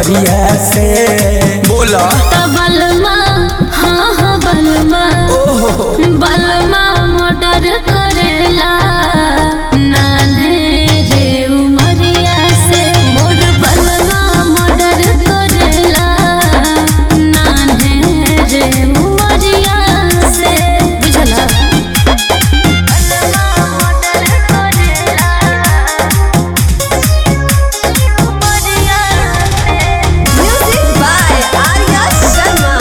नगरिया से बोला त बलमा हाँ हाँ बलमा ओहो बलमा मोटर करेला नान्हे रे उमरिया से मोर बलमा मोटर करेला नान्हे रे उमरिया से बुझला बलमा मोटर करेला उमरिया से Music by Arya Sharma.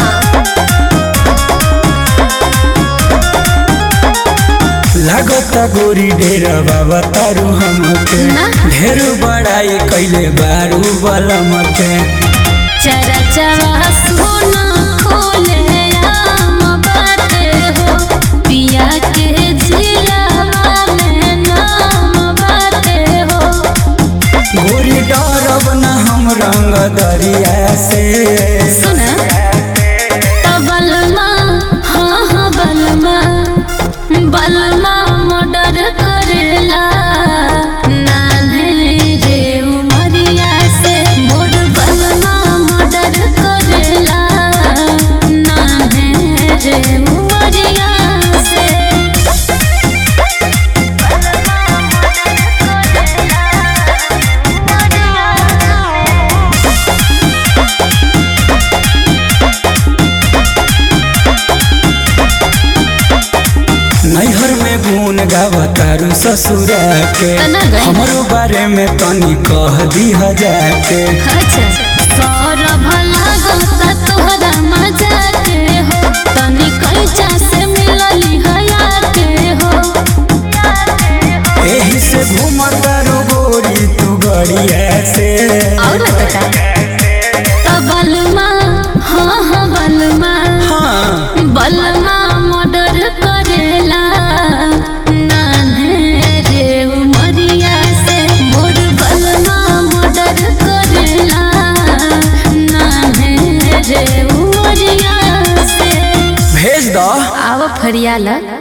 लागता गोरी डेरा बाबा तारू हमके ना। ढेर बड़ाई कैले बारू बलम के चरचवा सोना खोले आम बाटे हो पिया के जिलावा में नाम बाटे हो गोरी डरब न हम रंग दरिया से सुना त बलमा हाँ हाँ बलमा बलमा मर्डर करेला नान्हे रे उमरिया से मोर बलमा मर्डर करेला नान्हे रे उमरिया से नैहर में गुन गावतारू ससुरा के तना गई। हमरो बारे में तनी कह दी जाके अच्छा सौरभ लागता तोहरा मजा के हो तनी कैचा से मिलली हया के हो एही से घूमतारू गोरी तू गड़िया से और बता तो बलमा हाँ हाँ बलमा हाँ बलमा मर्डर करेला नान्हे रे उमरिया से मोर बलमा मर्डर करेला नान्हे रे उमरिया से भेज दो आव फरियाला